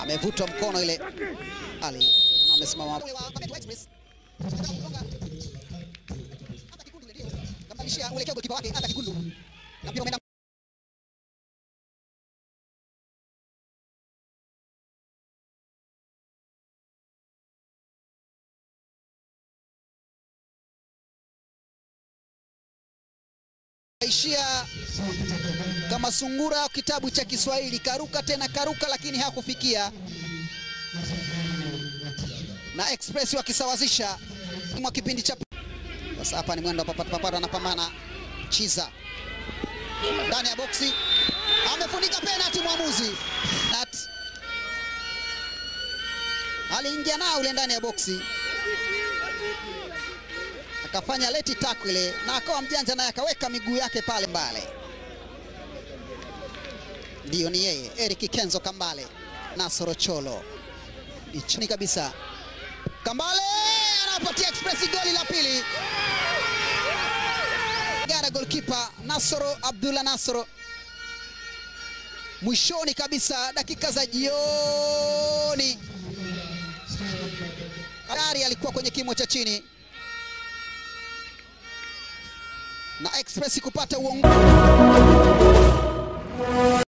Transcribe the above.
amevutwa mkono ile, Ali amesimama uelekeo golikipa wake hata kigundu na mpira umeenda ishia kama sungura wa kitabu cha Kiswahili, karuka tena karuka, lakini hakufikia. Na Express wakisawazisha mwa kipindi cha sasa. Hapa ni mwendo wa papata papata, anapambana Chiza ndani ya boksi, amefunika penalty. Mwamuzi Nat aliingia nao ule ndani ya boksi akafanya leti tackle na akawa mjanja naye akaweka miguu yake pale mbale. Ndiyo, ni yeye Eric Kenzo Kambale. Nasoro Cholo ni chini kabisa, Kambale anapatia Express goli la pili. Gara goalkeeper Nasoro Abdullah Nasoro, mwishoni kabisa, dakika za jioni, tayari alikuwa kwenye kimo cha chini na Express kupata uongozi